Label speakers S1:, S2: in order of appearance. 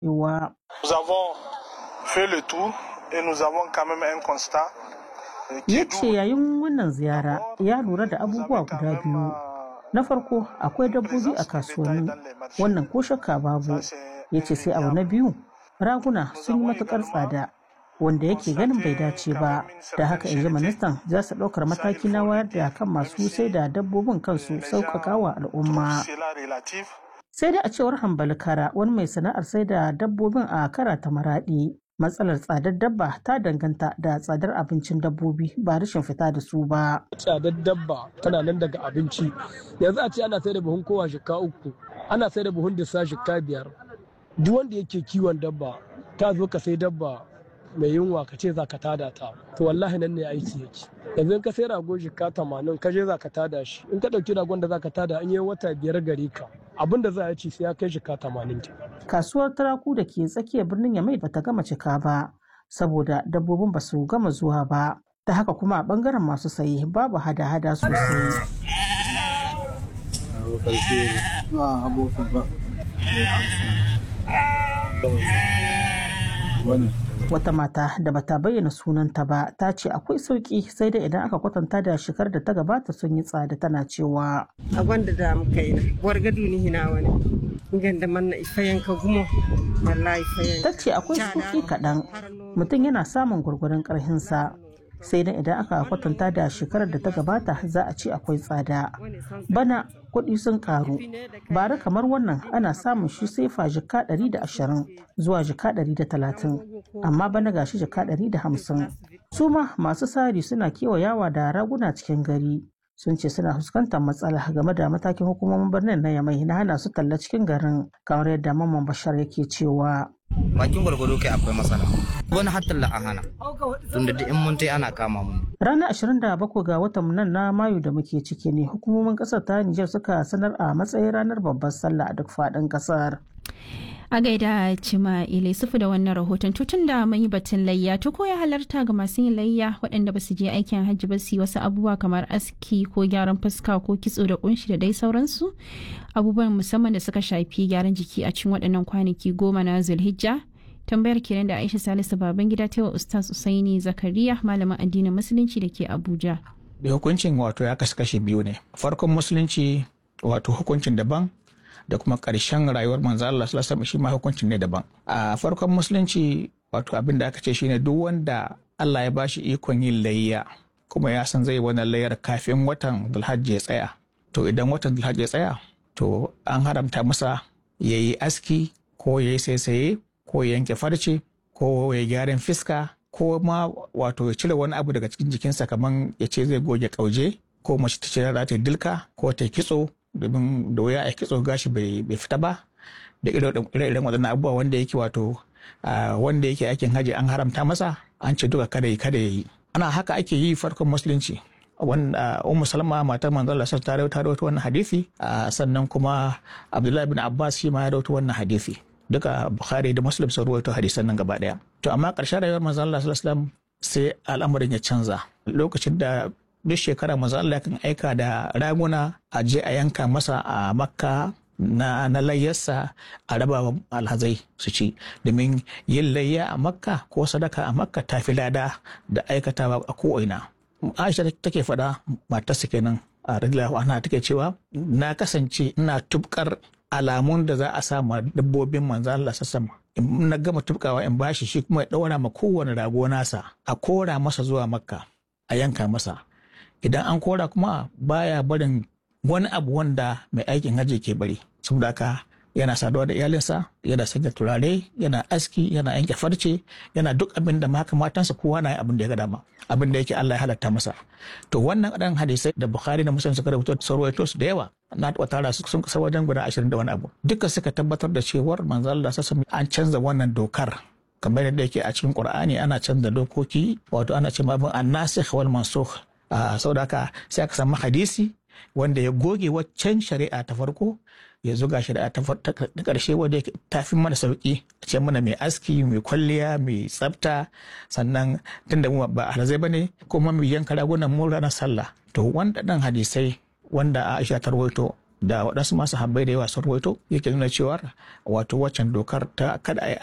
S1: cewa
S2: Nous avons fait le tour et nous avons quand même un constat euh, qui
S1: ya
S2: est
S1: ce
S2: double.
S1: yayin wannan ziyara ya lura da abubuwa guda biyu na farko akwai dabbobi a kasuwanni wannan ko shakka babu ya ce sai abu na biyu raguna sun yi matukar tsada wanda yake ganin bai dace ba da haka in ji ministan za su ɗaukar mataki na wayar da kan masu sai da dabbobin kansu sauƙaƙa wa al'umma
S2: Cela relative
S1: sai dai a cewar hambali kara wani mai sana'ar sai da dabbobin a kara ta maraɗi matsalar tsadar dabba ta danganta da tsadar abincin dabbobi ba rashin fita da su ba
S3: tsadar dabba tana nan daga abinci yanzu a ce ana sai da buhun kowa shika uku ana sai da buhun dissa shika biyar duk wanda yake kiwon dabba ta zo ka sai dabba mai yunwa ka ce za ka tada ta to wallahi nan ne aiki yake yanzu in ka sai rago shika tamanin ka je za ka tada shi in ka ɗauki ragon da za ka tada an yi wata biyar gare ka abin da za a ci sai ya kai shika tamanin ke
S1: kasuwar turaku da ke tsakiyar birnin yamai bata gama cika ba saboda dabbobin ba su gama zuwa ba ta haka kuma a bangaren masu saye babu hada-hada sosai wata mata da bata bayyana sunanta ba ta ce akwai sauki sai dai idan aka kwatanta da shekar da ta gabata sun yi tsada tana cewa
S4: a gwanda da muka yi na wargadu ni hina wani ganda manna ifayen ka gumo wallahi ifayen
S1: ta ce akwai sauki kaɗan mutum yana samun gwargwaron ƙarhinsa sai dai idan aka kwatanta da shekarar da ta gabata za a ce akwai tsada bana kuɗi sun karu bara kamar wannan ana samun shi sefa jika 120 zuwa jika 130 amma bana gashi jika 150 su ma masu sari suna kewayawa da raguna cikin gari sun ce suna fuskantar matsala game da matakin hukumomin birnin na yamai na hana su talla cikin garin kamar yadda mamman bashar yake cewa
S5: bakin gwargwado kai akwai matsala wani hatta la hana tunda duk in mun tai ana kama mu
S1: Ranar 27 ga watan nan na Mayu da muke ciki ne hukumomin kasar ta Nijar suka sanar a matsayin ranar babbar sallah a duk faɗin kasar.
S6: A gaida Cima Ile sufu da wannan rahoton tutun da mun yi batun layya to ko ya halarta ga masu yin layya waɗanda ba su je aikin hajji ba su yi wasu abubuwa kamar aski ko gyaran fuska ko kitso da kunshi da dai sauransu abubuwan musamman da suka shafi gyaran jiki a cikin waɗannan kwanaki goma na Zulhijja tambayar kenan da Aisha Salisu Babangida ta wa Ustaz Usaini Zakariya malamin addinin musulunci da ke Abuja.
S7: da hukuncin wato ya kasu kashe biyu ne farkon musulunci wato hukuncin daban da kuma ƙarshen rayuwar manzo Allah sallallahu alaihi wasallam shi ma hukuncin ne daban a farkon musulunci wato abin da aka ce shine duk wanda Allah ya bashi ikon yin layya kuma ya san zai wannan layyar kafin watan Dhulhajji ya tsaya to idan watan Dhulhajji ya tsaya to an haramta masa ya yi aski ko ya yi saisaye ko ya yanke farce ko ya gyaran fiska ko ma wato ya cire wani abu daga cikin jikinsa kamar ya ce zai goge kauje ko mace ta ce za ta yi dilka ko ta yi kitso domin da wuya a kitso gashi bai fita ba da ire-iren waɗannan abubuwa wanda yake wato wanda yake aikin haji an haramta masa an ce duka kada yi kada ya yi ana haka ake yi farkon musulunci wanda ummu salma matar manzon Allah ta rawaito wannan hadisi sannan kuma abdullahi bin abbas shi ma ya rawaito wannan hadisi duka bukhari da muslim sun rawaito hadisan nan gaba daya to amma ƙarshen rayuwar manzon Allah sallallahu alaihi wasallam sai al'amarin ya canza lokacin da duk shekara manzon Allah kan aika da raguna a je a yanka masa a makka na, na layyarsa a raba alhazai su ci domin yin layya a makka ko sadaka a makka ta fi lada da aikatawa a ko'ina aisha take faɗa matarsa kenan a radiyallahu anha take cewa na kasance ina tubkar alamun da za a sa ma dabbobin manzo Allah sassama in na gama tubkawa in bashi shi kuma ya daura ma kowane rago nasa a kora masa zuwa makka a yanka masa idan an kora kuma baya barin wani abu wanda mai aikin hajji ke bari saboda haka yana saduwa da iyalinsa yana sanya turare yana aski yana yanke farce yana duk abin da maka matansa kowa na abin da ya ga dama abin da yake Allah ya halatta masa to wannan ɗan hadisai da Bukhari da Muslim suka rubuta sarwaito su da yawa na taɓa tara su sun kasar wajen guda ashirin da wani abu duka suka tabbatar da cewar manzo Allah sassa an canza wannan dokar kamar yadda yake a cikin Qur'ani ana canza dokoki wato ana ce abin annasikh wal mansukh saboda haka sai aka samu hadisi wanda ya goge waccan shari'a ta farko ya zuga shari'a ta ƙarshe wanda ta fi mana sauƙi a ce mana mai aski mai kwalliya mai tsafta sannan tunda mu ba alazai ba ne kuma mai yanka ragunan mu ranar sallah to wanda ɗan hadisai wanda Aisha ta rawaito da waɗansu masu habbai da yawa sun rawaito yake nuna cewa wato waccan dokar ta kada a yi